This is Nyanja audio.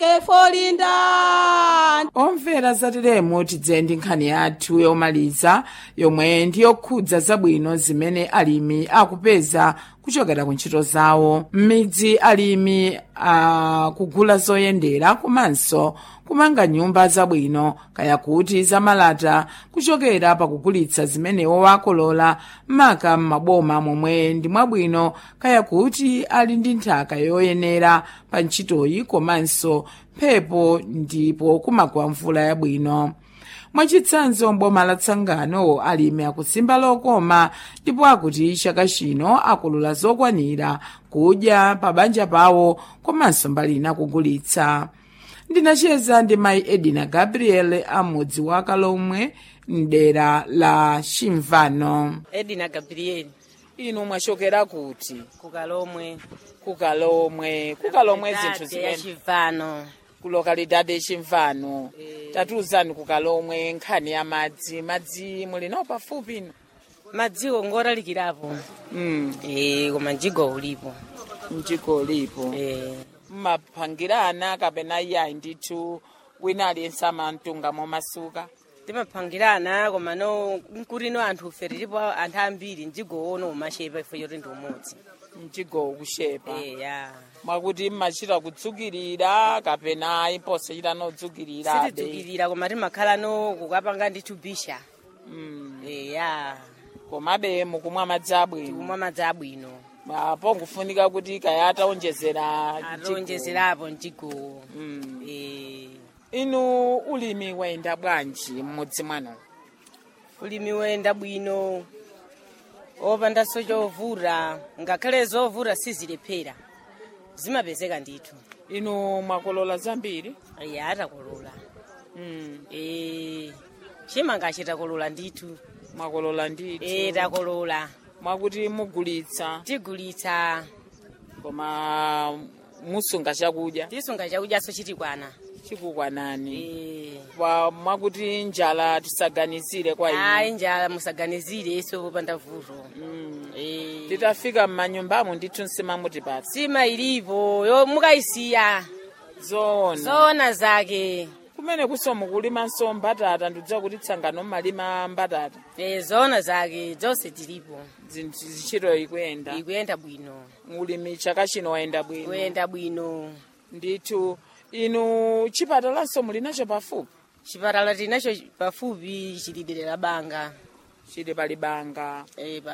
kefolinda omvera zateremo tidze ndi nkhani yathu yomaliza yomwe ndi yokhudza zabwino zimene alimi akupeza kuchokera ku ntchito zawo m'midzi alimi akugula zoyendera komanso kumanga nyumba zabwino kaya kuti zamalata kuchokera pakugulitsa zimene wakolola maka m'maboma momwe ndi mwabwino kaya kuti ali ndi nthaka yoyenera pa ntchitoyi komanso mphepo ndipo kumagwa mvula yabwino mwachitsanzo mboma la tsangano alimi akusimba lokoma ndipo akuti chaka chino akolola zokwanira kudya pa banja pawo komanso mbali ina kugulitsa ndinacheza ndi mayi edina gabriel amudzi wa kalomwe mdera la chimvano edina gabrieli inu mwachokera kuti kukalomwe kukalomwe kukalomwe zinthu ya zimene chivano ku lokalidade chimvano Eh. tatiuzani kukalomwe nkhani ya madzi madzi muli nawo pafupi ino madziwo ngotalikirapo mm. eh koma mjigo ulipo mjiko lipo eh mmapangirana kapena iyayi ndithu wina aliyense amamtunga momasuka timapangirana koma no nkurino anthu ufe tilipo anthu ambiri mjigo ono umashepa ifo choti ndi umodzi mjigo ukushepa eh ya mwakuti mmachita kudzukirira kapena imposachita nodzukirira sitidzukirira koma timakhala no kukapanga ndithu bisha mm. eh ya komabe mukumwa madzi abwino tikumwa madzi abwino apo ngufunika kuti kaya ataonjezera mjigo. atonjezerapo mjigo mm. eh inu ulimi wayenda bwanji m'mudzi mwanu ulimi wayenda bwino opandanso chovura ngakhale zovura sizilephera zimapezeka ndithu inu mwakolola zambiri iya atakolola mm. e, chimanga chitakolola ndithu mwakolola ndithu e, takolola mwakuti mugulitsa tigulitsa koma musunga chakudya tisunga chakudyaso chitikwana chikukwanani e, pa mwakuti njala tisaganizire kwa ayi inu njala musaganizire iso popanda vuto mm. e, titafika m'manyumbamo ndithu nsima mutipatsa sima ilipo yo mukayisiya zoona zoona zake kumene kuso mukulimanso mbatata ndikudziwa kuti tsangano mmalima mbatata e, zoona zake zonse tilipo zinthu zichito ikuyenda ikuyenda bwino ulimi chaka chino wayenda bwino kuyenda bwino ndithu inu chipatalanso muli nacho pafupi chipatala tinacho pafupi chilidere la banga chili pali banga e,